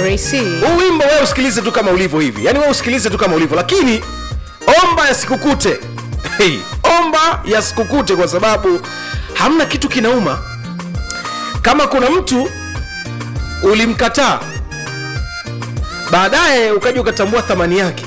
Raisi. huu wimbo wewe usikilize tu kama ulivyo hivi yaani wewe usikilize tu kama ulivyo lakini omba yasikukute hey, omba yasikukute kwa sababu hamna kitu kinauma kama kuna mtu ulimkataa baadaye ukaja ukatambua thamani yake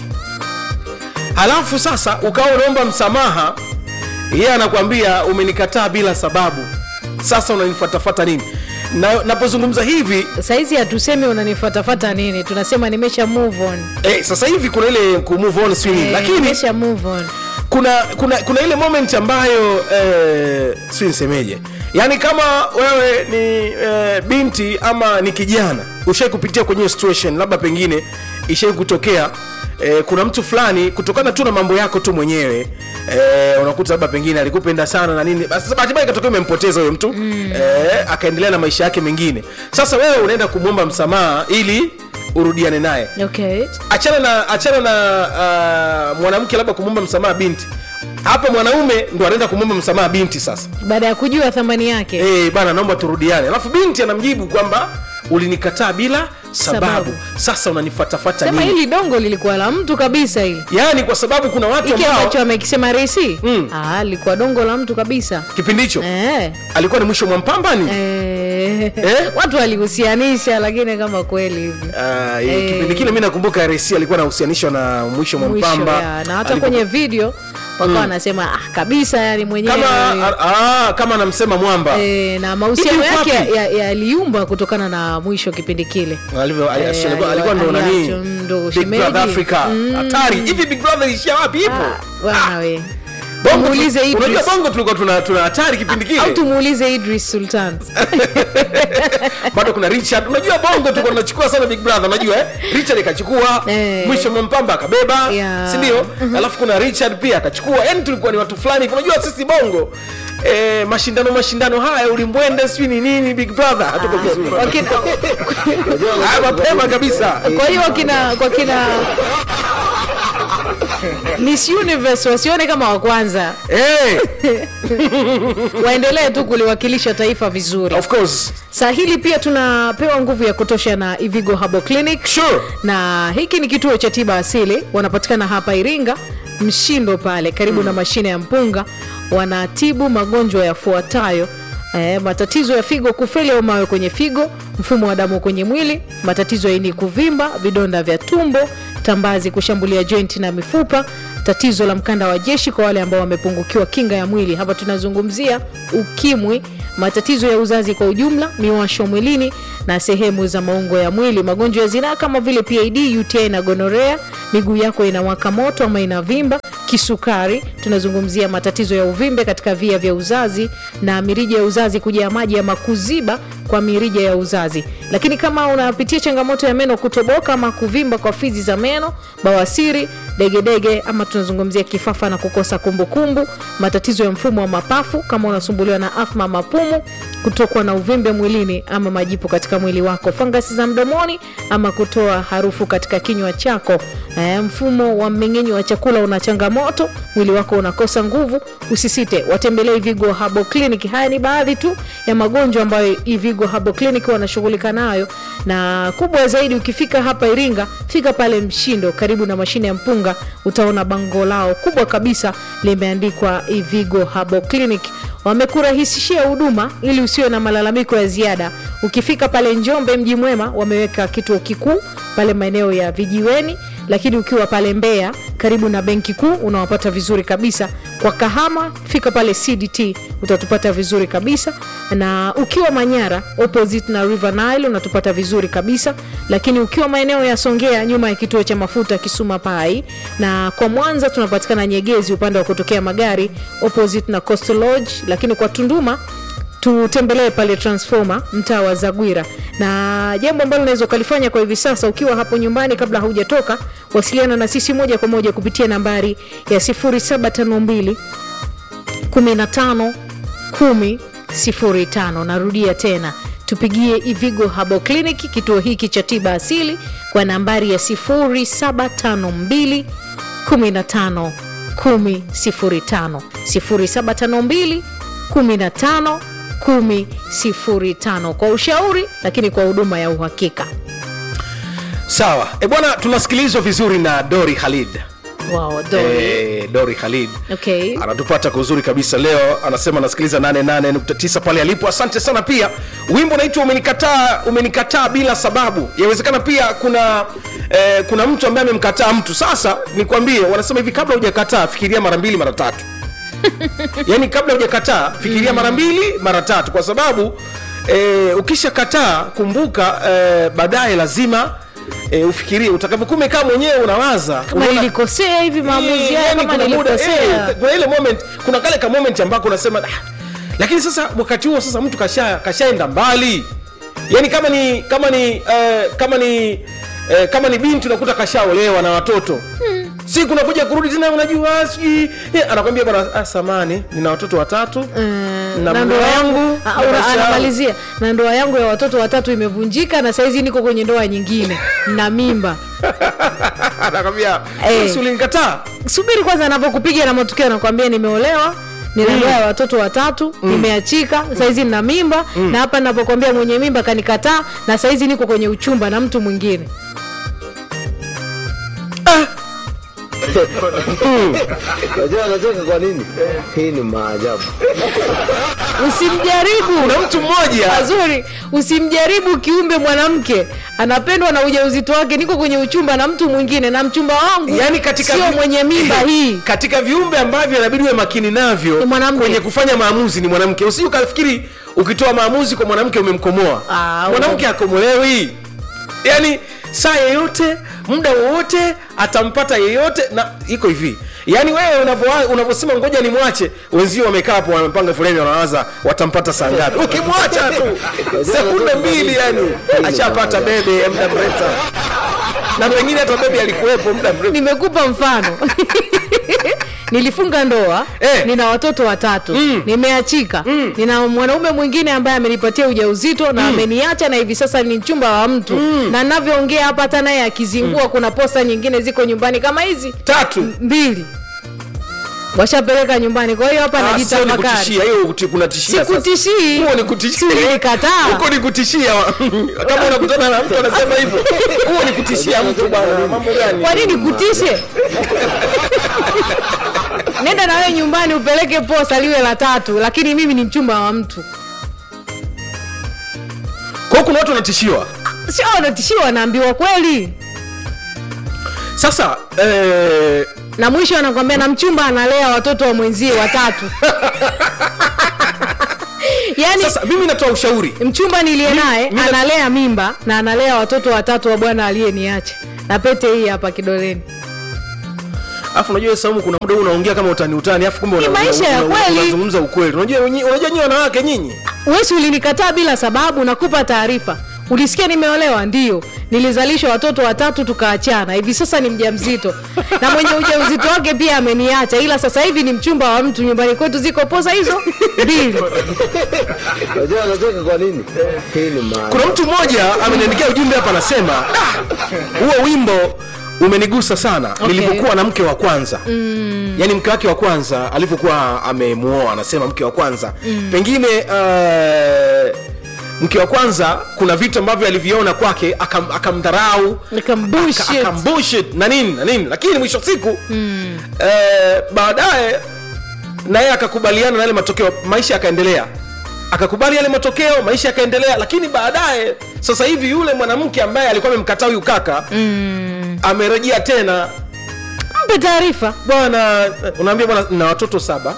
halafu sasa ukawa unaomba msamaha yeye anakwambia umenikataa bila sababu sasa unanifuatafata nini na napozungumza hivi saizi hatusemi unanifatafata nini tunasema nimesha move on eh, sasa hivi kuna ile ku move on sio nini Eh, lakini nimesha move on kuna kuna kuna ile moment ambayo eh, si nisemeje yaani kama wewe ni eh, binti ama ni kijana ushai kupitia kwenye hiyo situation labda pengine ishai kutokea eh, kuna mtu fulani kutokana tu na mambo yako tu mwenyewe eh, unakuta labda pengine alikupenda sana na nini basi sasa bahati mbaya ikatokea umempoteza huyo mtu mm. eh, akaendelea na maisha yake mengine sasa wewe unaenda kumwomba msamaha ili urudiane naye okay achana na achana na uh, mwanamke labda kumwomba msamaha binti hapa mwanaume ndo anaenda kumwomba msamaha binti sasa baada ya kujua thamani yake hey, bana naomba turudiane alafu binti anamjibu kwamba ulinikataa bila sababu, Sababu. sasa unanifatafata sema nini hili dongo lilikuwa la mtu kabisa hili yaani kwa sababu kuna watu hiki ambao ambacho amekisema resi Mm. ah, lilikuwa dongo la mtu kabisa kipindi hicho eh. alikuwa ni mwisho mwa mpambani Eh. Eh? watu walihusianisha lakini kama kweli hivi Ah, Eh. kipindi kile mi nakumbuka rc alikuwa anahusianishwa na mwisho mwa mwisho mpamba ya, na hata Alikuwa- kwenye video wakawa wanasema ah, kabisa yani mwenyewe kama ah, kama anamsema mwamba E, na mahusiano Hivi yuko yake wapi? ya- yaliumba kutokana na mwisho kipindi kile Alivyo- ali- Eh, alikuwa- ali- alikuwa ndo nani aliacho, ndo Big shemeji. Brother Africa hatari hivi big brother ilishia wapi ipo Ah, bwana we Bongo Tumuulize tu- Idris. unajua bongo tulikuwa tuna tuna hatari kipindi au kile tumuulize idris sultan bado kuna richard unajua bongo tulikuwa tunachukua sana big brother unajua eh? richard ikachukua Eh. mwisho mwampamba akabeba Yeah. si ndio alafu kuna richard pia akachukua yani tulikuwa ni watu fulani hivi. unajua sisi bongo Eh, mashindano mashindano haya ulimbwende sijui ni nini big brother hatuko vizuri Wakina- haya mapema kabisa kwa hiyo wakina kwa kina miss universe wasione kama wa kwanza Eh, waendelee tu kuliwakilisha taifa vizuri of course saa hili pia tunapewa nguvu ya kutosha na ivigo habo clinic sure na hiki ni kituo cha tiba asili wanapatikana hapa iringa mshindo pale karibu na mashine ya mpunga wanatibu magonjwa yafuatayo E, matatizo ya figo kufeli au mawe kwenye figo mfumo wa damu kwenye mwili matatizo ya ini kuvimba vidonda vya tumbo tambazi kushambulia joint na mifupa tatizo la mkanda wa jeshi kwa wale ambao wamepungukiwa kinga ya mwili hapa tunazungumzia ukimwi matatizo ya uzazi kwa ujumla miwasho mwilini na sehemu za maungo ya mwili magonjwa ya zinaa kama vile pid uti na gonorea miguu yako inawaka moto ama inavimba kisukari tunazungumzia matatizo ya uvimbe katika via vya uzazi na mirija ya uzazi kujaa maji ama kuziba kwa mirija ya uzazi lakini kama unapitia changamoto ya meno kutoboka ama kuvimba kwa fizi za meno bawasiri degedege ama tunazungumzia kifafa na kukosa kumbukumbu matatizo ya mfumo wa mapafu kama unasumbuliwa na afma mapumu kutokwa na uvimbe mwilini ama majipu katika mwili wako fangasi za mdomoni ama kutoa harufu katika kinywa chako e, mfumo wa mmeng'enyo wa chakula una changamoto mwili wako unakosa nguvu usisite watembelee ivigo habo clinic haya ni baadhi tu ya magonjwa ambayo ivigo habo clinic wanashughulika nayo na kubwa zaidi ukifika hapa iringa fika pale mshindo karibu na mashine ya mpunga utaona bango lao kubwa kabisa limeandikwa ivigo habo clinic wamekurahisishia huduma ili usiwe na malalamiko ya ziada ukifika pale njombe mji mwema wameweka kituo kikuu pale maeneo ya vijiweni lakini ukiwa pale mbeya karibu na benki kuu unawapata vizuri kabisa kwa kahama fika pale cdt utatupata vizuri kabisa na ukiwa manyara opposite na river nile unatupata vizuri kabisa lakini ukiwa maeneo ya songea nyuma ya kituo cha mafuta kisuma pai na kwa mwanza tunapatikana nyegezi upande wa kutokea magari opposite na coastal lodge lakini kwa tunduma tutembelee pale transformer mtaa wa zagwira na jambo ambalo unaweza ukalifanya kwa hivi sasa ukiwa hapo nyumbani kabla haujatoka wasiliana na sisi moja kwa moja kupitia nambari ya 0752 15 10 05 narudia tena tupigie ivigo habo clinic kituo hiki cha tiba asili kwa nambari ya 0752 15 10 05 0752 15 10 05 kwa ushauri lakini kwa huduma ya uhakika sawa e bwana tunasikilizwa vizuri na dori khalid wow, Dori. e, dori khalid okay. anatupata kwa uzuri kabisa leo anasema anasikiliza 88.9 pale alipo asante sana pia wimbo naitwa umenikataa umenikataa bila sababu yawezekana pia kuna eh, kuna mtu ambaye amemkataa mtu sasa nikwambie wanasema hivi kabla hujakataa fikiria mara mbili mara tatu yaani kabla hujakataa fikiria mara mbili mara tatu kwa sababu eh, ukishakataa kumbuka eh, baadaye lazima eh, ufikirie utakavyokuwa umekaa mwenyewe unawaza kama unaona- nilikosea hivi maamuzi Eh, haya yani kama kuna muda, nilikosea eh, kuna ile moment kuna kale ka moment ambako unasema "Ah." lakini sasa wakati huo sasa mtu kasha kashaenda mbali yani kama ni kama ni eh, kama ni eh, kama ni binti unakuta kashaolewa na watoto si kunakuja kurudi tena unajua sijui eh, anakwambia bwana ah, samani nina watoto watatu Mm, na na mume ndoa yangu wangu, Ah, na una- maisha yangu. anamalizia na ndoa yangu ya watoto watatu imevunjika na saizi niko kwenye ndoa nyingine na mimba anakwambia Eh. si ulinikataa subiri kwanza anavyokupiga na matukio anakwambia nimeolewa nina ndoa ya watoto watatu nimeachika saizi nina mimba na hapa napokwambia mwenye mimba kanikataa na saizi niko kwenye uchumba na mtu mwingine Unajua anacheka kwa nini? Hii ni maajabu. usimjaribu kuna mtu mmoja mazuri usimjaribu kiumbe mwanamke anapendwa na ujauzito wake niko kwenye uchumba na mtu mwingine na mchumba wangu yani katika sio vi- mwenye mimba hii katika viumbe ambavyo inabidi uwe makini navyo Ni mwanamke. kwenye kufanya maamuzi ni mwanamke usije ukafikiri ukitoa maamuzi kwa mwanamke umemkomoa Ah, mwanamke akomolewi yani saa yeyote muda wowote atampata yeyote na iko hivi yaani wewe unavyo- unavyosema ngoja nimwache wenzio wamekaa hapo wamepanga foleni wanawaza watampata saa ngapi ukimwacha tu sekunde mbili yani ashapata bebe ya muda mrefu sana. na pengine hata bebe alikuwepo muda mrefu nimekupa mfano nilifunga ndoa Eh. nina watoto watatu Mm. nimeachika nina mwanaume mwingine ambaye amenipatia ujauzito na ameniacha na hivi sasa ni mchumba wa mtu na navyoongea hapa hata naye akizingua kuna posta nyingine ziko nyumbani kama hizi tatu mbili washapeleka nyumbani kwa hiyo hapa Ah, sio ni najitafakari kutishia hiyo kuti- kunatishia sasa. sikutishii huo ni kutishia Si nilikataa. huko ni kutishia kama unakutana na mtu anasema hivyo huo ni kutishia mtu bwana mambo gani kwa nini kutishe nenda na wewe nyumbani upeleke posa liwe la tatu lakini mimi ni mchumba wa mtu kwa hiyo kuna watu wanatishiwa sio wanatishiwa wanaambiwa kweli sasa eh, na mwisho anakwambia na mchumba analea watoto wa mwenzie watatu yaani sasa mimi natoa ushauri mchumba niliye naye mi na- analea mimba na analea watoto watatu wa bwana aliyeniacha na pete hii hapa kidoleni alafu unajua saumu kuna muda huu unaongea kama utani utani alafu kumbe Ni una- maisha una- ya una- kweli. unazungumza ukweli unajua wenyi- unajua nyinyi wanawake nyinyi wesi ulinikataa bila sababu nakupa taarifa ulisikia nimeolewa ndio nilizalishwa watoto watatu tukaachana hivi sasa ni mjamzito na mwenye ujauzito wake pia ameniacha ila sasa hivi ni mchumba wa mtu nyumbani kwetu ziko posa hizo mbili Unajua anacheka kwa nini? Hii ni maajabu. kuna mtu mmoja ameniandikia ujumbe hapa anasema "Ah, huo wimbo umenigusa sana Okay. nilivyokuwa na mke wa kwanza mm. yaani mke wake wa kwanza alivyokuwa amemuoa anasema mke wa kwanza mm. pengine uh, mke wa kwanza kuna vitu ambavyo aliviona kwake akam- akamdharau Akambullshit. aka- akambullshit na nini na nini lakini mwisho wa siku mm. eh, baadaye naye akakubaliana na yale matokeo maisha yakaendelea akakubali yale matokeo maisha yakaendelea lakini baadaye sasa hivi yule mwanamke ambaye alikuwa amemkataa huyu kaka mm. amerejea tena mpe taarifa bwana unaambia bwana na watoto saba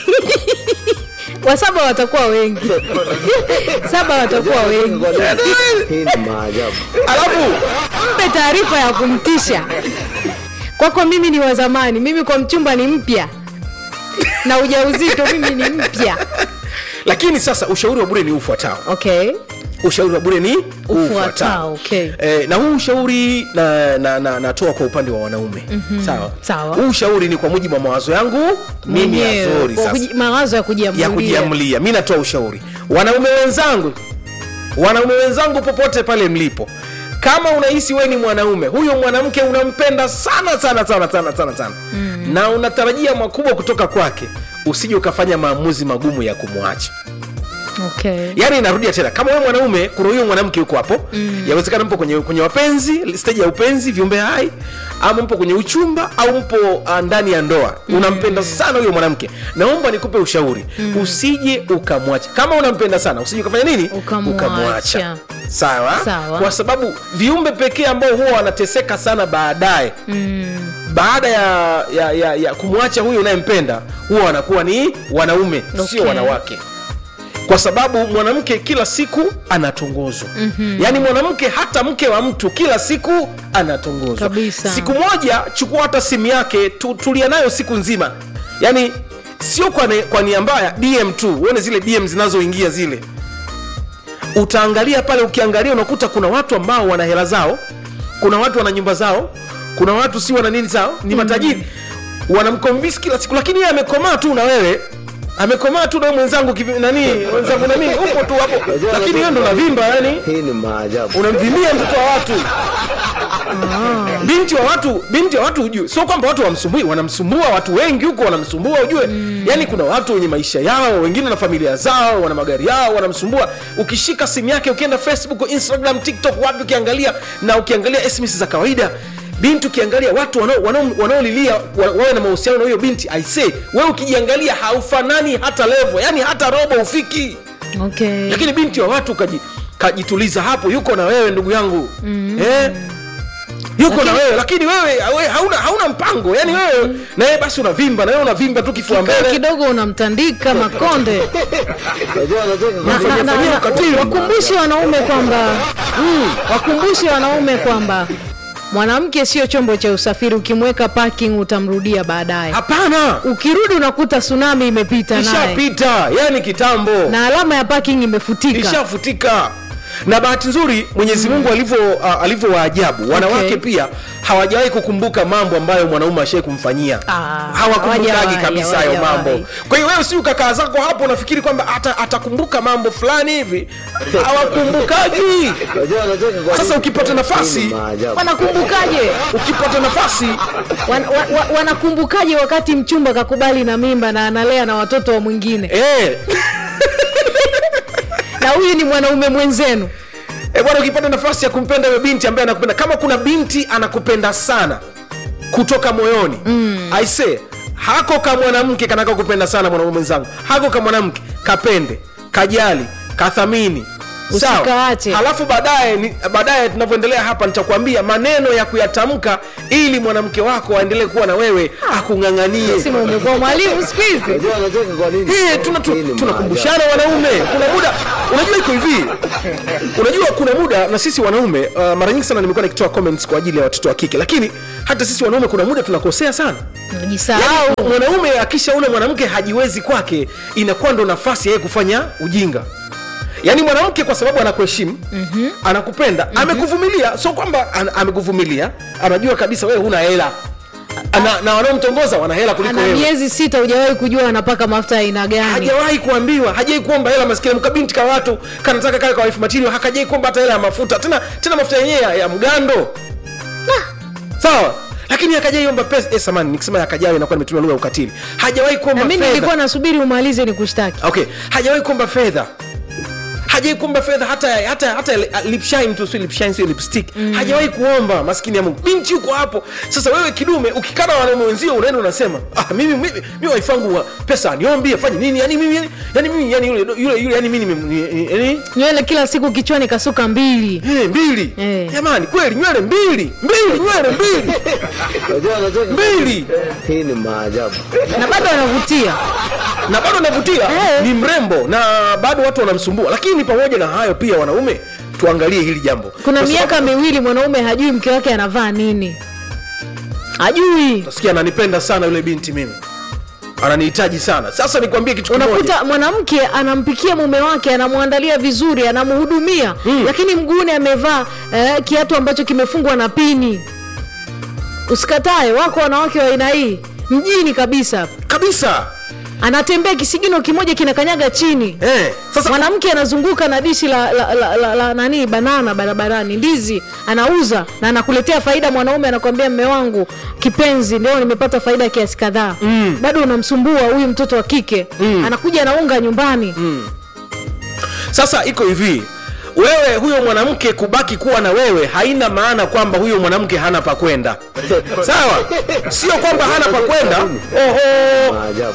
wasaba watakuwa wengi saba watakuwa wengi Kwa nini? Hii ni maajabu. alafu mpe taarifa ya kumtisha kwako mimi ni wa zamani mimi kwa mchumba ni mpya na ujauzito mimi ni mpya lakini sasa ushauri wa bure ni ufuatao okay ushauri wa bure ni Ufuatao, okay. eh, na huu ushauri na, na, na, natoa kwa upande wa wanaume mm-hmm. sawa Sawa. huu ushauri ni kwa mujibu wa mawazo yangu mimi Mwenyewe, azori kwa sasa kuji- mawazo ya ya kujiamulia kujiamlia mi natoa ushauri wanaume wenzangu wanaume wenzangu popote pale mlipo kama unahisi we ni mwanaume huyo mwanamke unampenda sana sana sana sana sana sana mm. na unatarajia makubwa kutoka kwake usije ukafanya maamuzi magumu ya kumwacha okay. yaani narudia tena kama wewe mwanaume kuna huyo mwanamke yuko hapo mm. yawezekana mpo kwenye, kwenye wapenzi stage ya upenzi viumbe hai ama mpo kwenye uchumba au mpo uh, ndani ya ndoa mm. unampenda sana huyo mwanamke naomba nikupe ushauri mm. usije ukamwacha kama unampenda sana usije ukafanya nini Ukamwacha. sawa? Sawa. kwa sababu viumbe pekee ambao huwa wanateseka sana baadaye mm. baada ya, ya, ya, ya kumwacha huyo unayempenda huwa wanakuwa ni wanaume Okay. sio wanawake kwa sababu mwanamke kila siku anatongozwa mm-hmm. yaani mwanamke hata mke wa mtu kila siku anatongozwa Kabisa. siku moja chukua hata simu yake tu, tulia nayo siku nzima yaani sio kwa, ne, kwa nia mbaya dm tu uone zile dm zinazoingia zile utaangalia pale ukiangalia unakuta kuna watu ambao wana hela zao kuna watu wana nyumba zao kuna watu si wana nini zao ni matajiri wanamkomvisi kila siku lakini yeye amekomaa tu na wewe amekomaa tu na wewe mwenzangu kivi- nani mwenzangu nani upo tu hapo lakini wewe ndo unavimba yani Hii ni maajabu. unamvimia mtoto wa watu binti wa watu binti wa watu ujue sio kwamba watu wamsumbui wanamsumbua watu wengi huko wanamsumbua ujue mm. yani kuna watu wenye maisha yao wengine na familia zao wana magari yao wanamsumbua ukishika simu yake ukienda facebook instagram tiktok wapi ukiangalia na ukiangalia sms za kawaida binti ukiangalia watu wanao- wanao- wanaolilia wa- wawe na mahusiano na huyo binti aisee wewe ukijiangalia haufanani hata levo yani hata robo ufiki okay. lakini binti wa watu kaji, kajituliza hapo yuko na wewe ndugu yangu mm. eh? yuko na wewe lakini wewe we, hauna, hauna mpango yani wewe na yeye basi unavimba na wewe unavimba tu kifua Kaa mbele kidogo unamtandika makonde Unajua anacheka kwa Na- nini? na- na- Fanyia na- ukatili. wakumbushe wanaume kwamba mm, wakumbushe wanaume kwamba mwanamke sio chombo cha usafiri ukimweka parking utamrudia baadaye hapana ukirudi unakuta tsunami imepita naye ishapita yani kitambo na alama ya parking imefutika ishafutika na bahati nzuri mwenyezi mungu alivyo uh, alivyo waajabu wanawake Okay. pia hawajawahi kukumbuka mambo ambayo mwanaume ashai kumfanyia Ah, hawakumbukagi hawajawahi, kabisa hayo hawajawahi. mambo kwa hiyo wewe si ukakaa zako hapo unafikiri kwamba ata, atakumbuka mambo fulani hivi hawakumbukagi Unajua anacheka kwa sasa nini? ukipata nafasi Hii ni maajabu. wanakumbukaje ukipata nafasi wan, wa, wa, wanakumbukaje wakati mchumba kakubali na mimba na analea na watoto wa mwingine eh, na huyu ni mwanaume mwenzenu eh, bwana ukipata nafasi ya kumpenda huyo binti ambaye anakupenda kama kuna binti anakupenda sana kutoka moyoni mm. aise hako ka mwanamke kanaka kupenda sana mwanaume mwenzangu hako ka mwanamke kapende kajali kathamini Sawa. Usikaache. halafu baadaye ni- baadaye tunavyoendelea hapa nitakwambia maneno ya kuyatamka ili mwanamke wako aendelee kuwa na wewe akung'ang'anie sima umekuwa mwalimu siku hizi Unajua anacheka kwa nini? Eh, tuna- tu- Hii ni tunakumbushana wanaume kuna muda unajua iko hivi unajua kuna muda na sisi wanaume uh, mara nyingi sana nimekuwa nikitoa comments kwa ajili ya watoto wa kike lakini hata sisi wanaume kuna muda tunakosea sana jisahau Yaani, mwanaume akishaona mwanamke hajiwezi kwake inakuwa ndo nafasi ya yeye kufanya ujinga yaani mwanamke kwa sababu anakuheshimu mm-hmm. anakupenda mm-hmm. amekuvumilia sio kwamba an, amekuvumilia anajua kabisa wewe huna hela Ana, na wanaomtongoza wana hela kuliko ana wewe miezi sita hujawahi kujua anapaka mafuta ya aina gani hajawahi kuambiwa hajai kuomba hela maskini mkabinti ka watu kanataka kale kwa wife material hakajai kuomba hata hela ya mafuta tena tena mafuta yenyewe ya, ya mgando sawa lakini akajaiomba pesa eh, samani nikisema hakajai inakuwa nimetumia lugha ya ukatili hajawahi na kuomba mi fedha nilikuwa nasubiri umalize ni kushtaki okay hajawahi kuomba fedha hajai kuomba fedha hata hata hata uh, lipshine tu si lipshine si lipstick mm. hajawahi kuomba maskini ya Mungu binti yuko hapo sasa wewe kidume ukikana wanaume wenzio unaenda unasema ah mimi mimi, mimi wife wangu wa pesa aniombi afanye nini yani mimi yani, yani mimi yani yule yule yule yani mimi nime- yani nywele kila siku kichwani kasuka mbili eh mbili Eh. jamani kweli nywele mbili mbili nywele mbili Unajua anacheka kwa mbili Hii ni maajabu. na bado anavutia na bado anavutia Eh. ni mrembo na bado watu wanamsumbua lakini pamoja na hayo pia wanaume tuangalie hili jambo kuna Kwa sababu- miaka miwili mwanaume hajui mke wake anavaa nini hajui nasikia ananipenda sana yule binti mimi ananihitaji sana sasa nikwambie kitu kimoja unakuta mwanamke anampikia mume wake anamwandalia vizuri anamhudumia Mm. lakini mguuni amevaa eh, kiatu ambacho kimefungwa na pini usikatae wako wanawake wa aina hii mjini kabisa kabisa anatembea kisigino kimoja kinakanyaga chini eh, sasa mwanamke anazunguka na dishi la, la, la, la, la nani banana barabarani ndizi anauza na anakuletea faida mwanaume anakwambia mme wangu kipenzi ndio nimepata faida kiasi kadhaa mm. bado unamsumbua huyu mtoto wa kike mm. anakuja anaunga nyumbani mm. sasa iko hivi wewe huyo mwanamke kubaki kuwa na wewe haina maana kwamba huyo mwanamke hana pa kwenda sawa sio kwamba hana pa kwenda oho Maajabu.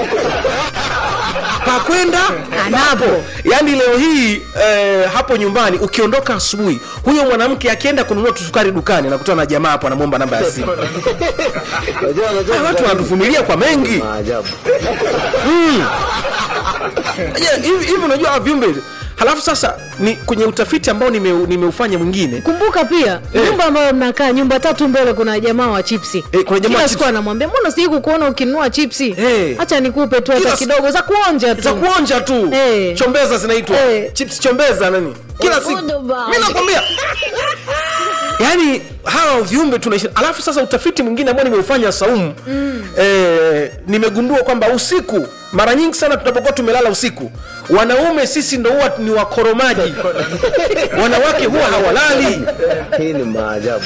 pa kwenda anapo yaani leo hii eh, hapo nyumbani ukiondoka asubuhi huyo mwanamke akienda kununua tusukari dukani anakutana na jamaa hapo anamwomba namba ya simu Unajua anacheka Ah, watu kwa nini? wanatuvumilia kwa mengi Maajabu. Je, hivi hivi unajua hawa viumbe halafu sasa ni kwenye utafiti ambao nimeu- nimeufanya mwingine kumbuka pia Eh. nyumba ambayo mnakaa nyumba tatu mbele kuna jamaa wa chipsi Eh, kuna jamaa wa kila siku chipsi. anamwambia mbona sijai kukuona ukinunua chipsi Eh. hacha nikupe tu hata Kila s- kidogo za kuonja tu za kuonja tu Eh. chombeza zinaitwa Eh. chips chombeza nani kila siku mi nakwambia yaani hawa viumbe tunaishi alafu sasa utafiti mwingine ambao nimeufanya saumu mm. eh, nimegundua kwamba usiku mara nyingi sana tunapokuwa tumelala usiku wanaume sisi ndo huwa ni wakoromaji wanawake huwa hawalali Hii ni maajabu.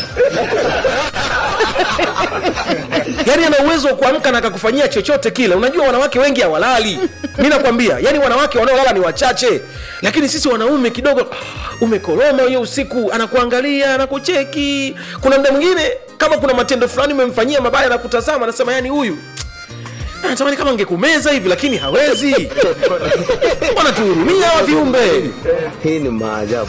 yaani ana uwezo wa kuamka na akakufanyia chochote kile unajua wanawake wengi hawalali mi nakwambia yaani wanawake wanaolala ni wachache lakini sisi wanaume kidogo ah, umekoroma hiyo usiku anakuangalia anakucheki kuna mda mwingine kama kuna matendo fulani umemfanyia mabaya anakutazama anasema yani huyu anatamani kama angekumeza hivi lakini hawezi wanatuhurumia hawa viumbe Hii ni maajabu.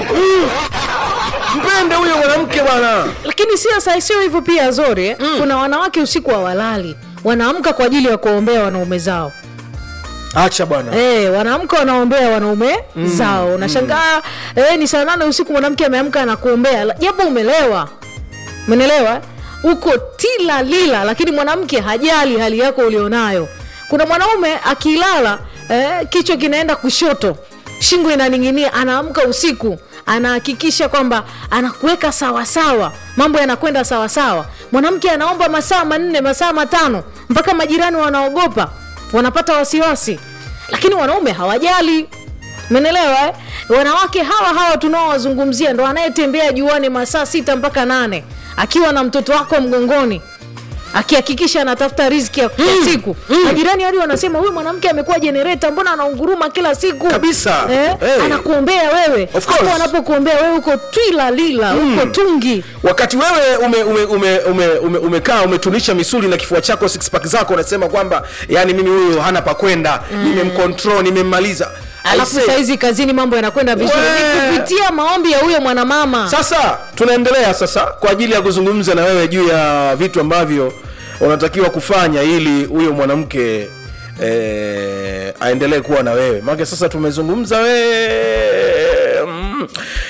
mpende huyo mwanamke bwana lakini sio sa- sio hivyo pia zori eh? kuna wanawake usiku hawalali wanaamka kwa ajili ya kuwaombea wanaume zao acha bwana hey, wanaamka wanaombea wanaume zao unashangaa eh, ni saa nane usiku mwanamke ameamka anakuombea la- japo umelewa umenelewa uko tila lila lakini mwanamke hajali hali yako ulionayo kuna mwanaume akilala eh, kichwa kinaenda kushoto shingo inaning'inia anaamka usiku anahakikisha kwamba anakuweka sawasawa mambo yanakwenda sawasawa mwanamke anaomba masaa manne masaa matano mpaka majirani wanaogopa wanapata wasiwasi lakini wanaume hawajali menelewa eh? wanawake hawa hawa tunaowazungumzia ndo anayetembea juani masaa sita mpaka nane akiwa na mtoto wako mgongoni akihakikisha anatafuta riziki ya mm. siku majirani hadi wanasema huyu mwanamke amekuwa jenereta mbona anaunguruma kila siku Kabisa. eh? Hey. anakuombea wewe Of course. hapo anapokuombea wewe uko twila lila mm. uko tungi wakati wewe ume, ume, ume, ume, ume, umekaa umetunisha misuli na kifua chako six pack zako unasema kwamba yani mimi huyu hana pa kwenda mm. nimemcontrol nimemmaliza alafu Aisee. saizi kazini mambo yanakwenda vizuri We. ni kupitia maombi ya huyo mwanamama sasa tunaendelea sasa kwa ajili ya kuzungumza na wewe juu ya vitu ambavyo unatakiwa kufanya ili huyo mwanamke eh, aendelee kuwa na wewe maake sasa tumezungumza wewe mm.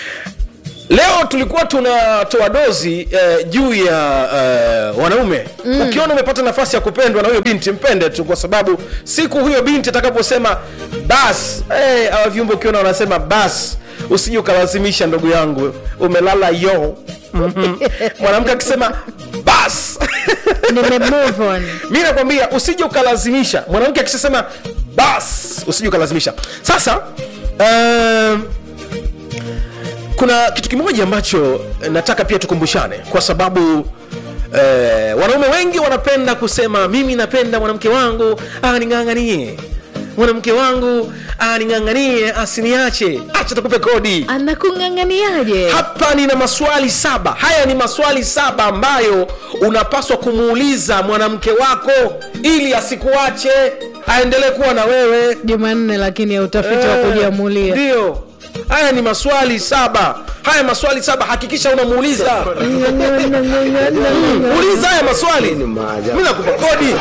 leo tulikuwa tunatoa dozi eh, juu ya eh, wanaume mm. ukiona umepata nafasi ya kupendwa na huyo binti mpende tu kwa sababu siku huyo binti atakaposema bas eh, hawa viumbe ukiona wanasema bas usije ukalazimisha ndugu yangu umelala yo Mhm. mwanamke akisema bas nime move on mi nakwambia usije ukalazimisha mwanamke akishasema bas usije ukalazimisha sasa um, kuna kitu kimoja ambacho nataka pia tukumbushane kwa sababu eh, wanaume wengi wanapenda kusema mimi napenda mwanamke wangu aning'ang'anie mwanamke wangu aning'ang'anie asiniache acha takupe kodi anakung'ang'aniaje hapa nina maswali saba haya ni maswali saba ambayo unapaswa kumuuliza mwanamke wako ili asikuache aendelee kuwa na wewe jumanne lakini ya utafiti wa Eh, kujiamulia ndio haya ni maswali saba haya maswali saba hakikisha unamuuliza uliza haya maswali Hii ni maajabu. mi nakupa kodi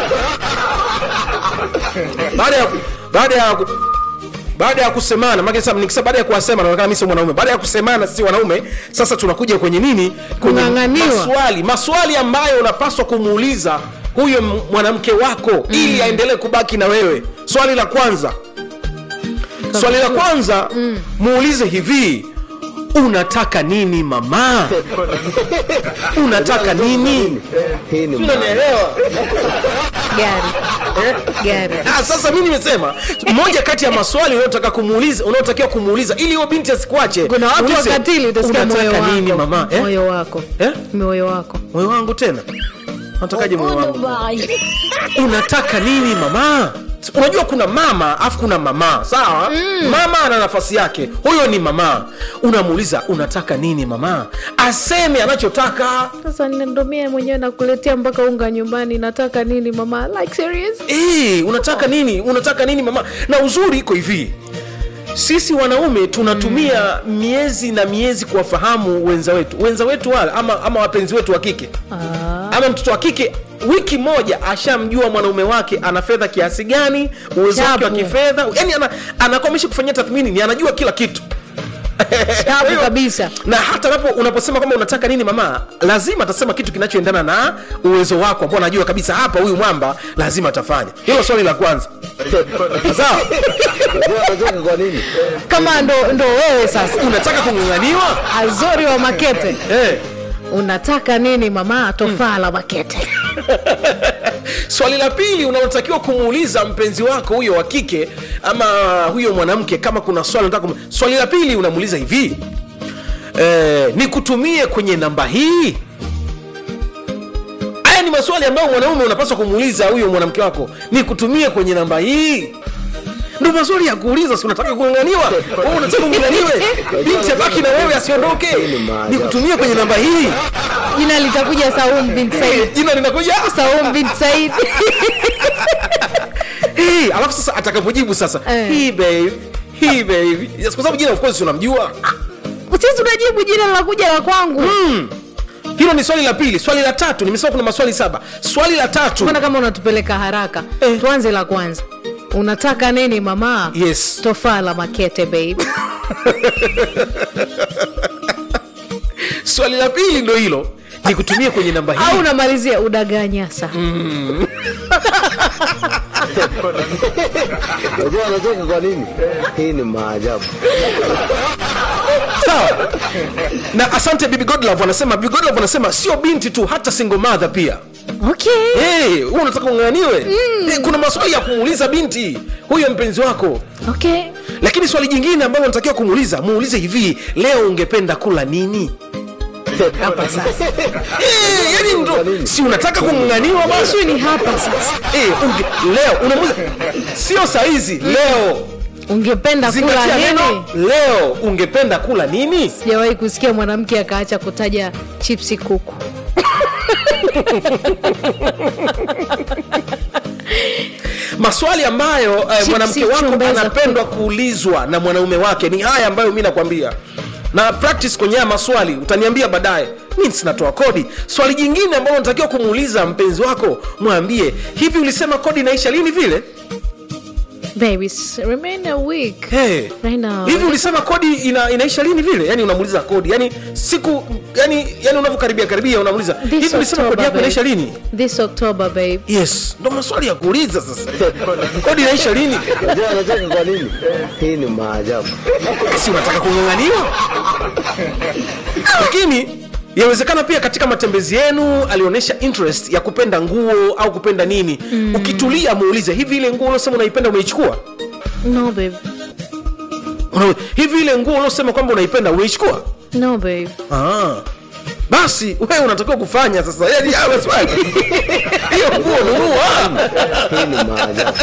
baada ya baada ya baada ya kusemana maana sasa nikisema baada ya kuwasema naonekana mimi sio mwanaume baada ya kusemana sisi wanaume sasa tunakuja kwenye nini kwenye Kung'ang'aniwa. maswali maswali ambayo unapaswa kumuuliza huyo m- mwanamke wako mm. ili aendelee kubaki na wewe swali la kwanza swali la kwanza mm. muulize hivi unataka nini mama unataka nini Hii ni maajabu. unanielewa gari gari Ah, sasa mi nimesema moja kati ya maswali unayotaka kumuuliza unaotakiwa kumuuliza ili huyo binti asikuache kuna watu muulize, wakatili utasikia moyo unataka wako nini mama eh? moyo wako Eh? moyo wako moyo wangu tena natakaje moyo wangu unataka nini mama unajua kuna mama afu kuna mama sawa mm. mama ana nafasi yake huyo ni mama unamuuliza unataka nini mama aseme anachotaka sasa ndomie mwenyewe nakuletea mpaka unga nyumbani nataka nini mama like serious Eh, unataka nini unataka nini mama na uzuri iko hivi sisi wanaume tunatumia mm. miezi na miezi kuwafahamu wenza wetu wenza wetu wale ama, ama wapenzi wetu wa kike ah. ama mtoto wa kike wiki moja ashamjua mwanaume wake ana fedha kiasi gani uwezo wake wa Chapu. kifedha yani ana, anakuwa amesha kufanyia tathmini ni anajua kila kitu Chapu Hiyo- kabisa. na hata napo unaposema kwamba unataka nini mama lazima atasema kitu kinachoendana na uwezo wako ambao anajua kabisa hapa huyu mwamba lazima atafanya hilo swali la kwanza sawa Unajua anacheka kwa nini? kama ndo, ndo wewe sasa unataka kung'ang'aniwa azori wa makete eh. unataka nini mama tofaa la makete swali la pili unalotakiwa kumuuliza mpenzi wako huyo wa kike ama huyo mwanamke kama kuna swali unataka kumu... swali la pili unamuuliza hivi eh, nikutumie kwenye namba hii haya ni maswali ambayo mwanaume unapaswa kumuuliza huyo mwanamke wako nikutumie kwenye namba hii ndo maswali ya kuuliza si unataka kung'ang'aniwa Wewe unataka ung'ang'aniwe binti abaki na wewe asiondoke nikutumie kwenye namba hii jina litakuja saum bin said jina linakuja saum bin said hey, alafu sasa atakapojibu sasa Eh. hey, babe hey, babe yes, kwa sababu jina of course unamjua sisi tunajibu jina linakuja la kwangu hilo ni swali la pili swali la tatu nimesema kuna maswali saba swali la tatu mbona kama unatupeleka haraka Eh. tuanze la kwanza unataka nini mama Yes. tofaa la makete babe swali la pili ndo hilo nikutumie kwenye namba au hii unamalizia udaganyasa Unajua anacheka kwa nini? Hii ni maajabu. sawa na asante bibi godlove anasema bibi godlove anasema sio binti tu hata single mother pia okay hey, wewe unataka ung'aniwe hey, kuna maswali ya kumuuliza binti huyo mpenzi wako okay lakini swali jingine ambalo unatakiwa kumuuliza muulize hivi leo ungependa kula nini hapa sasa Eh, yani ndo si unataka kung'ang'aniwa basi ishu ni hapa sasa Eh, unge- leo unamuuliza sio saizi leo ungependa kula zingatia nini neno leo ungependa kula nini sijawahi kusikia mwanamke akaacha kutaja chipsi kuku maswali ambayo eh, Chipsi, mwanamke wako chumbeza anapendwa kuulizwa na mwanaume wake ni haya ambayo mi nakwambia na practice kwenye haya maswali utaniambia baadaye mi sinatoa kodi swali jingine ambalo unatakiwa kumuuliza mpenzi wako mwambie hivi ulisema kodi inaisha lini vile baby s- remain a week hey. right now hivi ulisema kodi ina, inaisha lini vile yani unamuuliza kodi yani siku yani, yani unavyokaribia karibia unamuuliza This hivi ulisema kodi October, yako babe. inaisha lini this october babe yes ndo maswali ya kuuliza sasa kodi inaisha lini Unajua anacheka kwa nini? Hii ni maajabu. si unataka kung'ang'aniwa lakini yawezekana pia katika matembezi yenu alionyesha interest ya kupenda nguo au kupenda nini mm. ukitulia muulize hivi ile nguo uliosema unaipenda umeichukua no babe Una- hivi ile nguo uliosema kwamba unaipenda umeichukua no babe Ah. basi wewe unatakiwa kufanya sasa yani haya maswali hiyo nguo nunua Hii ni maajabu.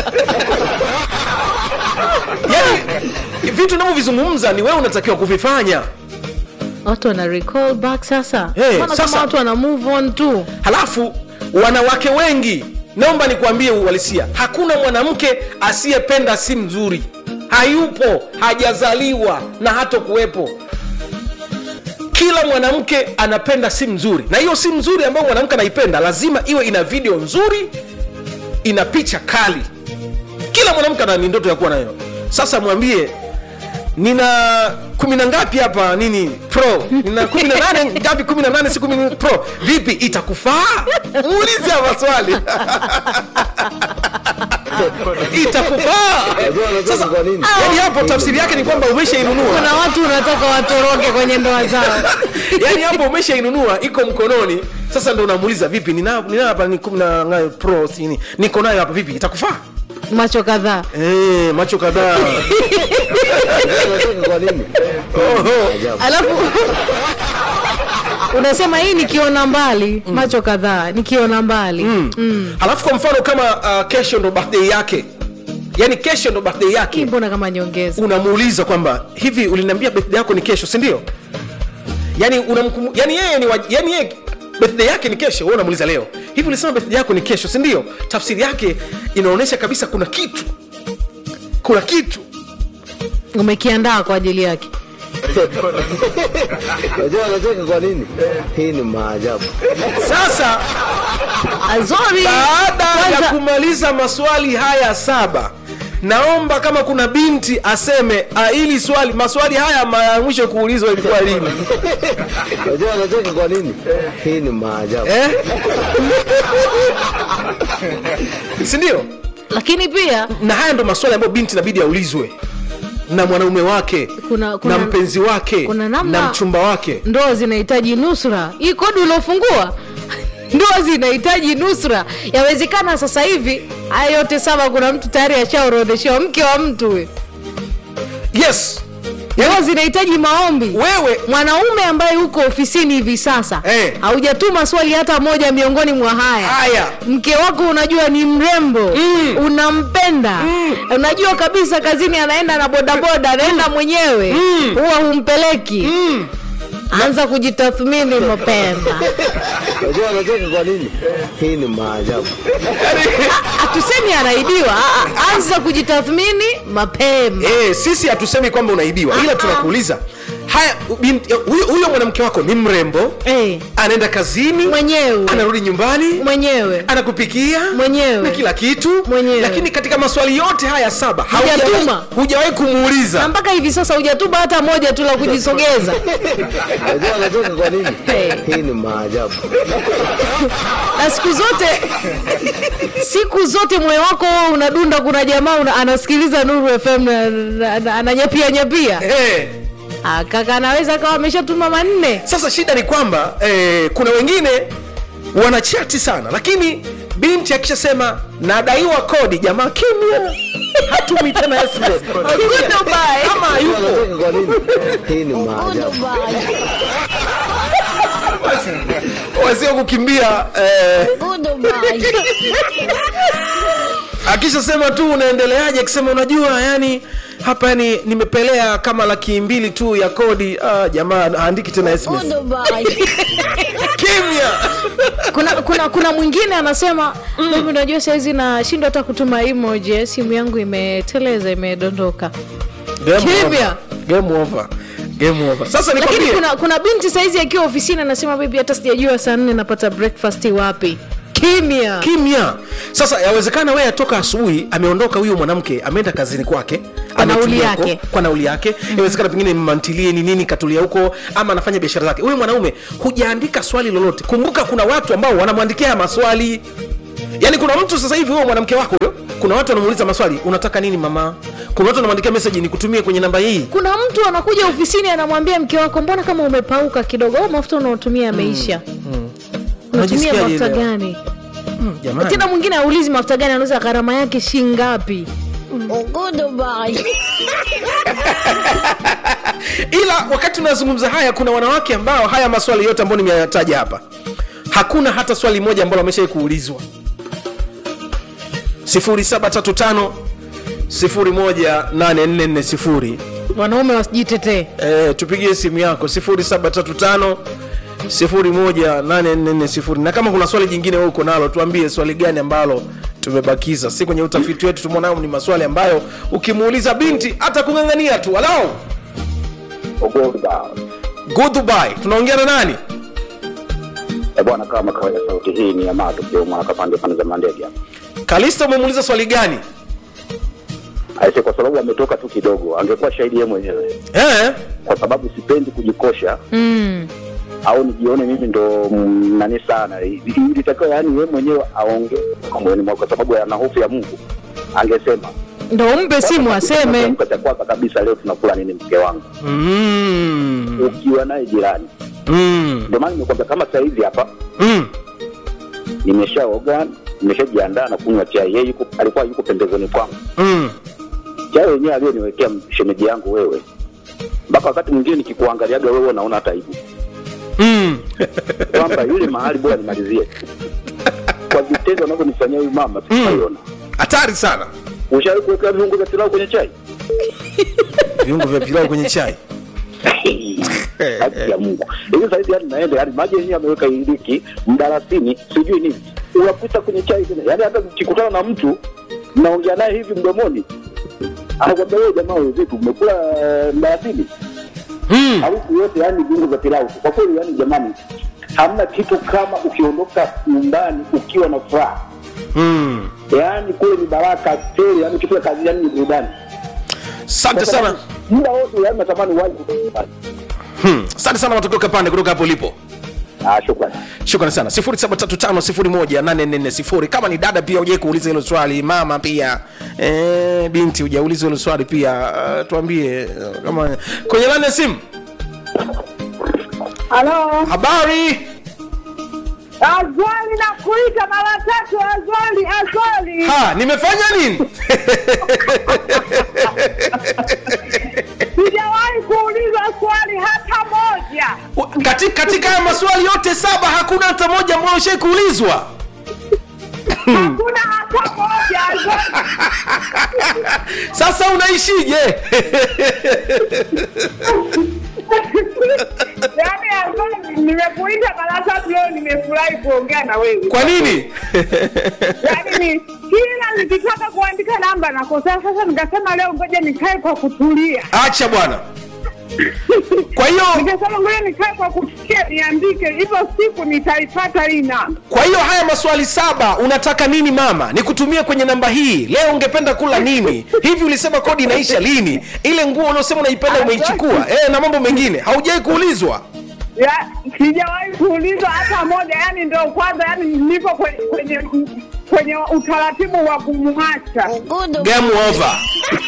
yani vitu unavyovizungumza ni wewe unatakiwa kuvifanya watu wana recall back sasa Hey, Mbona sasa- kama watu wana move on tu halafu wanawake wengi naomba nikuambie uhalisia hakuna mwanamke asiyependa si mzuri hayupo hajazaliwa na hato kuwepo kila mwanamke anapenda simu nzuri na hiyo simu nzuri ambayo mwanamke anaipenda lazima iwe ina video nzuri ina picha kali kila mwanamke ana ni ndoto ya kuwa nayo sasa mwambie nina kumi na ngapi hapa nini pro nina kumi na nane ngapi kumi na nane si kumi na- pro vipi itakufaa muulize haya maswali itakufaa Unajua anacheka sasa kwa nini? yani hapo tafsiri yake ni kwamba umeshainunua kuna watu unataka watoroke kwenye ndoa zao yani hapo umeshainunua iko mkononi sasa ndo unamuuliza vipi nina nina hapa ni kumi na ngapi pro sini niko nayo hapa vipi itakufaa macho kadhaa Eh, macho kadhaa Unajua anacheka kwa nini? Maajabu. alafu unasema hii nikiona mbali macho kadhaa nikiona mbali halafu kwa mfano kama uh, kesho ndo birthday yake yani kesho ndo birthday hii yake mbona kama nyongeza unamuuliza kwamba hivi uliniambia birthday yako ni kesho si ndio yani unamkumu, yani yeye ni wa- yani yeye birthday yake ni kesho wewe unamuuliza leo hivi ulisema birthday yako ni kesho si ndio tafsiri yake inaonyesha kabisa kuna kitu kuna kitu umekiandaa kwa ajili yake Unajua anacheka kwa nini? Hii ni maajabu. azori sasa baada ya kwanza kumaliza maswali haya saba naomba kama kuna binti aseme ah, hili swali maswali haya mara ya mwisho kuulizwa ilikuwa lini Unajua anacheka kwa nini? Hii ni maajabu. eh? sindio lakini pia na haya ndo maswali ambayo binti inabidi aulizwe na mwanaume wake Kuna- kuna- na mpenzi wake kuna namna- na mchumba wake ndoa zinahitaji nusra hii kodi uliofungua ndoa zinahitaji nusra yawezekana sasa hivi haya yote saba kuna mtu tayari ashaorodheshewa mke wa mtu huyo. yes ndoa zinahitaji maombi wewe mwanaume ambaye uko ofisini hivi sasa Eh. haujatuma swali hata moja miongoni mwa haya haya mke wako unajua ni mrembo Mm. unampenda unajua kabisa kazini anaenda na bodaboda anaenda mwenyewe Mm. huwa humpeleki mm. anza kujitathmini mapema Unajua anacheka kwa nini? Hii ni maajabu. hatusemi anaibiwa ah, ah, anza kujitathmini mapema Eh, sisi hatusemi kwamba unaibiwa ila Ah, ah. tunakuuliza haya binti- huyo huyo mwanamke wako ni mrembo Eh, anaenda kazini mwenyewe anarudi nyumbani mwenyewe anakupikia Mwenyewe. na kila kitu Mwenyewe. lakini katika maswali yote haya saba Hujatuma. haujawahi- hujawahi na kumuuliza mpaka hivi sasa hujatuba hata moja tu la kujisogeza Unajua anacheka kwa nini? Eh. Hii ni maajabu. na siku zote siku zote moyo wako huo unadunda kuna jamaa una, anasikiliza nuru fm na- na- na- ananyapia nyapia eh. Ah, kaka anaweza kawa ameshatuma manne sasa shida ni kwamba eh, kuna wengine wanachati sana lakini binti akishasema nadaiwa kodi jamaa kimya hatumi tena SMS. Goodbye. Kama Unajua hayupo anacheka kwa nini? Hii ni maajabu. wasio kukimbia eh, akishasema tu unaendeleaje akisema unajua yani hapa yani nimepelea kama laki mbili tu ya kodi ah, jamaa haandiki tena SMS. kimya kuna kuna kuna mwingine anasema mimi unajua saizi nashindwa hata kutuma emoji simu yangu imeteleza imedondoka Game Kimya. over. Game over. Game over. sasa lakini nikwambie kuna kuna binti saizi akiwa ofisini anasema bibi hata sijajua saa nne napata breakfast wapi kimya kimya sasa yawezekana wewe atoka asubuhi ameondoka huyo mwanamke ameenda kazini kwake Kwa nauli ametulia huko, yake. kwa nauli yake yawezekana pengine mantilie ni nini katulia huko ama anafanya biashara zake huyu mwanaume hujaandika swali lolote kumbuka kuna watu ambao wanamwandikia haya maswali yaani kuna mtu sasa hivi huyo mwanamke wako huyo kuna watu wanamuuliza maswali unataka nini mama kuna watu wanamwandikia meseji nikutumie kwenye namba hii kuna mtu anakuja ofisini anamwambia mke wako mbona kama umepauka kidogo au mafuta unaotumia yameisha unatumia Unajisikiaje mafuta leo? gani jamani tena mwingine aulizi mafuta gani anauza gharama yake shingapi ila wakati tunazungumza haya kuna wanawake ambao haya maswali yote ambayo nimeyataja hapa hakuna hata swali moja ambalo ameshai kuulizwa 0735 018440 wanaume wasijitetee eh, tupigie simu yako 0735 018440 na kama kuna swali jingine wewe uko nalo tuambie swali gani ambalo tumebakiza si kwenye utafiti wetu tumeonao ni maswali ambayo ukimuuliza binti hata kung'ang'ania tu walau goodbye tunaongea na nani Eh, bwana kama kawaida sauti hii ni yamaa tukio mwana kapande pande za mandege hapa kalista umemuuliza swali gani aise kwa sababu ametoka tu kidogo angekuwa shahidi yeye mwenyewe eh? kwa sababu sipendi kujikosha mm. au nijione mimi ndo mm, nani sana ilitakiwa yani yeye mwenyewe aongee kwa moyoni mwake kwa sababu ana hofu ya mungu angesema ndo umpe simu aseme Kiamka cha kwanza kabisa leo tunakula nini mke wangu mm. ukiwa naye jirani Mm. ndio maana nimekwambia kama saa hizi hapa Mm. nimeshaoga nimeshajiandaa na kunywa chai yeye yuko alikuwa yuko pembezoni kwangu Mm. chai yenyewe aliyoniwekea shemeji yangu wewe mpaka wakati mwingine nikikuangaliaga wewe unaona hata aibu Mm. kwamba yule mahali bora nimalizie kwa vitendo anavyonifanyia huyu mama tutaiona hatari sana Ushawahi kuweka viungo vya pilau kwenye chai? viungo vya pilau kwenye chai Haki ya Mungu. Hivi saizi yani naenda yani maji yenyewe ameweka iliki, mdalasini, sijui nini. Unakuta kwenye chai tena. Yaani hata ukikutana na mtu mnaongea naye hivi mdomoni anakwambia wewe jamaa wewe vipi umekula eh, mdalasini? hmm. Harufu yote yani viungo vya pilau. Kwa kweli yani jamani hamna kitu kama ukiondoka nyumbani ukiwa na furaha. Hmm. Yaani kule ni baraka tele, yani ukifika kazi yani ni burudani. asante sana Muda wote yani natamani waje nyumbani. Hmm. asante sana matokeo kapande kutoka hapo ulipo Ah, shukrani. shukrani sana 735 kama ni dada pia ujai kuuliza hilo swali mama pia e, binti ujauliza hilo swali pia uh, tuambie uh, kama kwenye lani ya simu Halo, habari Azwali na kuita mara tatu, Azwali, Azwali. ha nimefanya nini Sijawahi kuulizwa swali hata moja. katika, katika haya maswali yote saba hakuna hata moja ambayo ushai kuulizwa Hakuna hata moja, Azwali. sasa unaishije Yaani Azwali, nimekuita mara tatu leo, nimefurahi kuongea na wewe. kwa nini Yaani ni kila nikitaka kuandika namba nakosea. Sasa nikasema leo ngoja nikae kwa kutulia. acha bwana kwa hiyo Nikasema ngoja nikae kwa kutulia niandike, hivyo siku nitaipata hii namba. kwa hiyo haya maswali saba unataka nini mama nikutumie kwenye namba hii leo ungependa kula nini hivi ulisema kodi inaisha lini ile nguo uliosema unaipenda umeichukua e, na mambo mengine haujai kuulizwa ya sijawahi kuulizwa hata moja yani ndio kwanza yani nipo kwenye kwenye, kwenye utaratibu wa kumwacha game over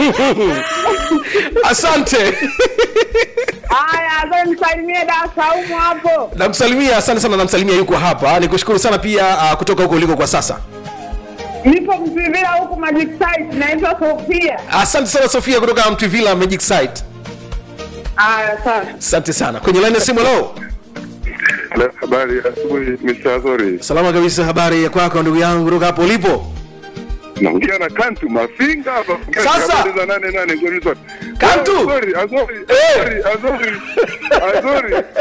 asante haya azo msalimie da saumu hapo namsalimia asante sana namsalimia yuko hapa nikushukuru sana pia uh, kutoka huko uliko kwa sasa nipo msivila huku magic site naitwa sofia asante sana sofia kutoka mtvilla magic site haya sana asante sana kwenye laini ya simu leo Hello, habari ya asubuhi Mr. Azori. salama kabisa habari ya kwako ndugu yangu kutoka hapo ulipo Naongea na Kantu Mafinga hapa. Sasa. Habari za nane nane ngoni zote. Kantu. Azori, Azori, Eh. Azori, Azori. Azori.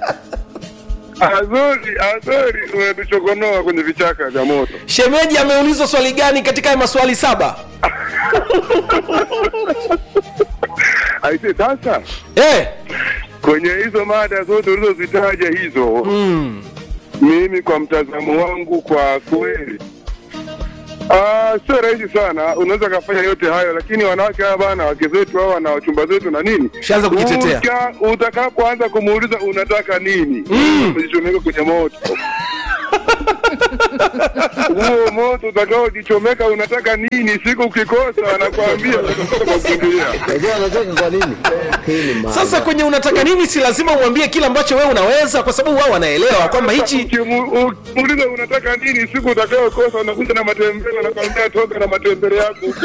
Azori, Azori, umetuchokonoa kwenye vichaka vya moto. shemeji ameulizwa swali gani katika haya maswali saba Aise, sasa eh, kwenye hizo mada zote ulizozitaja hizo mm, mimi kwa mtazamo wangu kwa kweli Ah, sio rahisi sana unaweza kafanya yote hayo lakini wanawake hawa bana wake zetu hawa na wachumba zetu na nini Ushaanza kujitetea. Uka- utakapoanza kumuuliza unataka nini unajichomeka kwenye moto huo moto utakaojichomeka unataka nini siku ukikosa anakwambia utakufungulia Unajua anacheka kwa nini? Hii ni maajabu. sasa kwenye unataka nini si lazima uambie kile ambacho wewe unaweza kwa sababu wao wanaelewa kwamba hichi Ukimu- ukimuuliza unataka nini siku utakayokosa unakuja na matembele anakwambia toka na matembele yako huko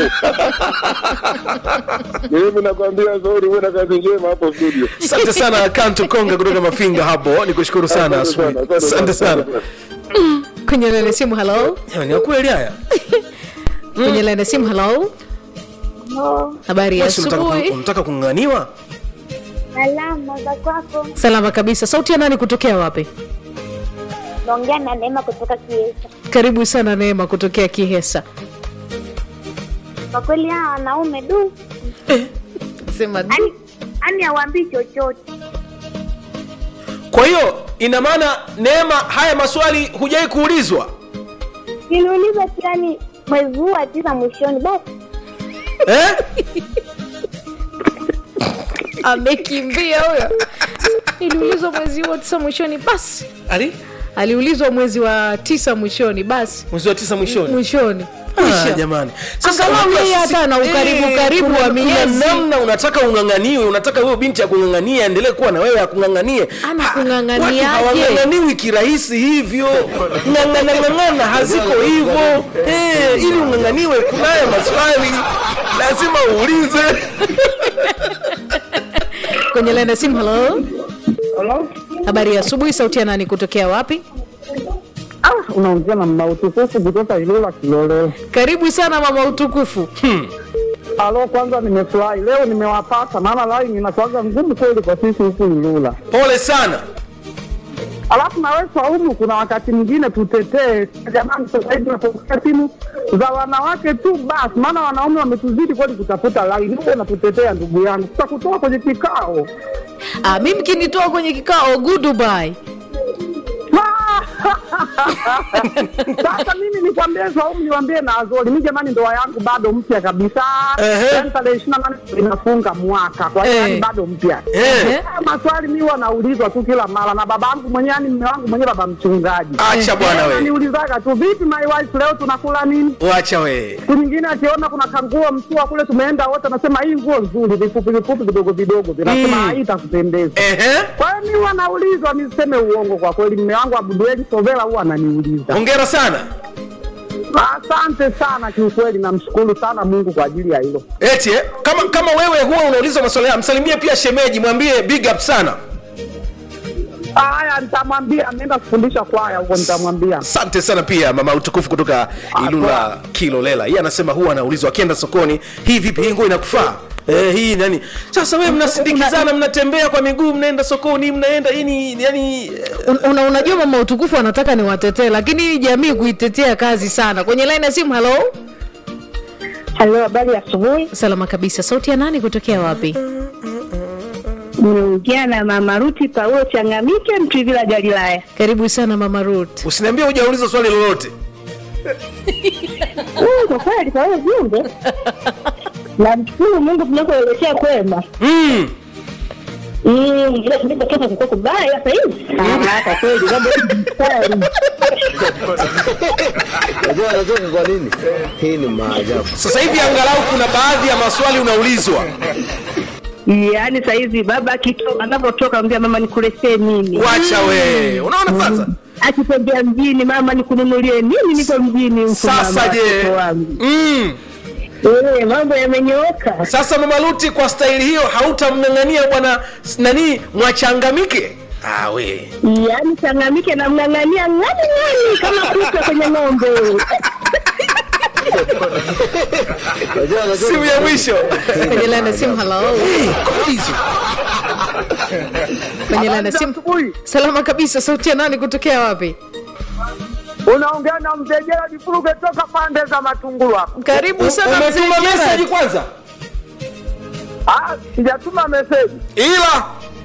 mimi nakwambia zuri uwe na kazi njema hapo studio asante sana kanto konga kutoka mafinga hapo nikushukuru sana Asante sana, asubuhi. asante asante sana sana. kwenye laini ya simu halo Jamani, ya kweli haya kwenye laini ya simu halo habari ya Basi unataka ku- asubuhi unataka kung'ang'aniwa Salama za kwako. salama kabisa sauti ya nani kutokea wapi Naongea na Neema kutoka Kiesa. karibu sana neema kutokea kihesa Kwa kweli hawa wanaume du, sema du. ani ani hawaambii chochote. kwa hiyo ina maana neema haya maswali hujai kuulizwa Niliulizwa tu yani mwezi huu wa tisa mwishoni, basi eh? amekimbia huyo iliulizwa mwezi wa tisa mwishoni basi Ali? aliulizwa mwezi wa tisa mwishoni basi mwezi wa tisa mwishoni mwishoni Ah, Kwisha. jamani Angalau unajua yeye sisi- hata ana ukaribu Eh, karibu kuna- wa kuna miezi. namna unataka ung'ang'aniwe unataka huyo binti akung'ang'anie aendelee kuwa na wewe akung'ang'anie Ana Ha, kung'ang'aniaje? watu hawang'ang'aniwi kirahisi hivyo ng'ang'anang'ang'ana haziko hivyo Eh, ili ung'ang'aniwe kunaye maswali lazima uulize kwenye laini ya simu halo habari ya asubuhi sauti ya nani kutokea wapi Ah, unaongea na mama utukufu kutoka Ilula Kilolelo. karibu sana mama utukufu Alo, kwanza nimefurahi leo nimewapata, maana line inakuwaga ngumu kweli kwa sisi huku Ilula. pole sana Alafu na wewe Saumu, kuna wakati mwingine tutetee jamani. Sasa hivi tunapokea simu za wanawake tu basi, maana wanaume wametuzidi kweli kutafuta line. Wewe unatutetea ndugu yangu, tutakutoa kwenye kikao. ah, mi mkinitoa kwenye kikao goodbye Sasa mimi nikwambie Saumu, niwambie na Azori, mi jamani, ndoa yangu bado mpya kabisa, Ehe. yaani tarehe ishirini na nane inafunga mwaka, kwa hiyo Eh. yani bado mpya. Eh, Eh, Haya maswali mi wanaulizwa tu kila mara na baba yangu mwenyewe, yani mme wangu mwenyewe, baba mchungaji acha bwana we niulizaga tu, vipi my wife, leo tunakula nini? wacha we Siku nyingine akiona kuna kanguo mtua kule, tumeenda wote, anasema hii nguo nzuri, vifupi vifupi vidogo vidogo, vinasema Mm. hii itakupendeza. Ehe. Kwa hiyo mi wanaulizwa, niseme uongo kwa kweli, mme wangu Abudueli Sovela huwa ananiuliza. hongera sana Asante sana kiukweli, namshukuru sana Mungu kwa ajili ya hilo. eti eh? kama kama wewe huwa unauliza maswali haya msalimie pia shemeji mwambie big up sana Haya, nitamwambia, ameenda kufundisha kwaya huko, nitamwambia. asante sana pia mama utukufu kutoka ilula kilolela yeye anasema huwa anaulizwa akienda sokoni hii vipi hii nguo inakufaa Eh, hii nani sasa wewe mnasindikizana mnatembea kwa miguu mnaenda sokoni mnaenda hii ni yani un, una, unajua mama utukufu anataka ni watetee lakini hii jamii kuitetea kazi sana kwenye line ya simu halo Halo, habari ya asubuhi. salama kabisa sauti ya nani kutokea wapi Nimeongea na mama Ruti Paulo Changamike, Mtwivila Galilaya. karibu sana mama Ruth usiniambie hujauliza swali lolote Mm, Kwa kweli kwa hiyo jumbe namshukuru Mungu tunakoelekea kwema. mm. Mm, ila tulipotoka kulikuwa kubaya sasa hivi. Ah, kwa kweli mambo ni kweli. Unajua anacheka kwa nini? Hii ni maajabu. sasa hivi angalau kuna baadhi ya maswali unaulizwa Yaani saa hizi baba akitoka anapotoka ambia mama nikuletee nini? wacha we unaona sasa Akitembea mjini mama nikununulie nini? Niko mjini huko sasa mama, je watoto wangu. mm. Eh, mambo yamenyooka. sasa mama Luti kwa staili hiyo hautamng'ang'ania bwana s- nani mwachangamike ah, we Yaani changamike na mng'ang'ania ng'ani ng'ani kama kuka kwenye ng'ombe. Unajua anacheka simu ya mwisho kwenye line ya simu halo kwenye line ya simu Asubuhi salama kabisa sauti ya nani kutokea wapi unaongea na mzee Gerald Furuge toka pande za Matungulu hapa. karibu sana mzee umetuma Gerard. meseji kwanza Ah, sijatuma meseji. ila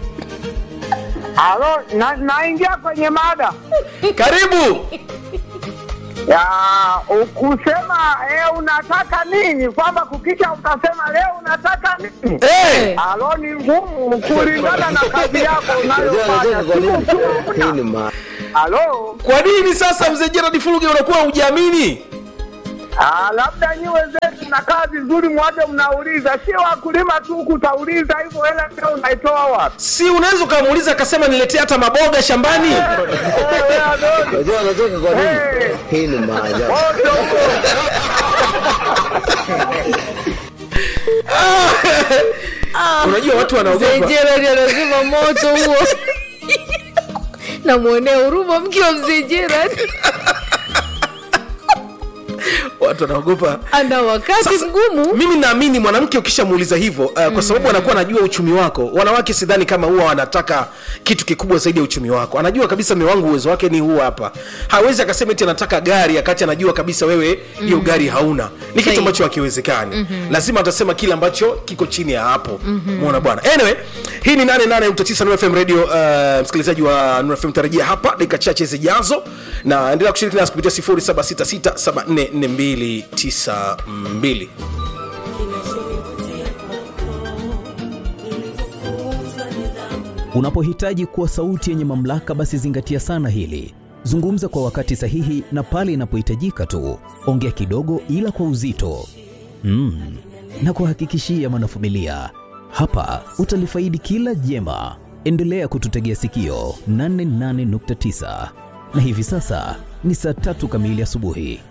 Halo, na, naingia kwenye mada karibu ya kusema eh, unataka nini, kwamba kukicha utasema leo unataka nini. hey. Halo, ni ngumu kulingana na kazi yako Unajua unayofanya. anacheka kwa Siku nini? ukiwa Hii ni una- maajabu. Halo, kwa nini sasa mzee Gerard Fuluge unakuwa hujiamini ah, labda nyi wenzetu na kazi nzuri, mwaje mnauliza, sio wakulima tu kutauliza hivyo, hela leo unaitoa wapi? si unaweza ukamuuliza akasema niletee hata maboga shambani Eh, wewe Adoni, Unajua anacheka kwa nini? Eh. Hii ni maajabu. wote huko. unajua watu mzee wanaogopa Gerard anazima moto huo namwonea huruma mke wa mzee Gerard watu wanaogopa ana wakati Sasa, mgumu mimi naamini mwanamke ukishamuuliza hivyo uh, kwa sababu anakuwa anajua uchumi wako wanawake sidhani kama huwa wanataka kitu kikubwa zaidi ya uchumi wako anajua kabisa mme wangu uwezo wake ni huu hapa hawezi akasema eti anataka gari akati anajua kabisa wewe hiyo gari hauna ni kitu Sahihi. ambacho hakiwezekani mm-hmm. lazima atasema kile ambacho kiko chini ya hapo mm-hmm. muona bwana anyway hii ni 88.9 Nuru FM radio uh, msikilizaji wa Nuru FM tarajia hapa dakika chache zijazo na endelea kushiriki nasi kupitia 0766744292 Unapohitaji kuwa sauti yenye mamlaka, basi zingatia sana hili. Zungumza kwa wakati sahihi na pale inapohitajika tu. Ongea kidogo, ila kwa uzito. Mm. Na kuhakikishia mwanafamilia, hapa utalifaidi kila jema. Endelea kututegea sikio 88.9 na hivi sasa ni saa tatu kamili asubuhi.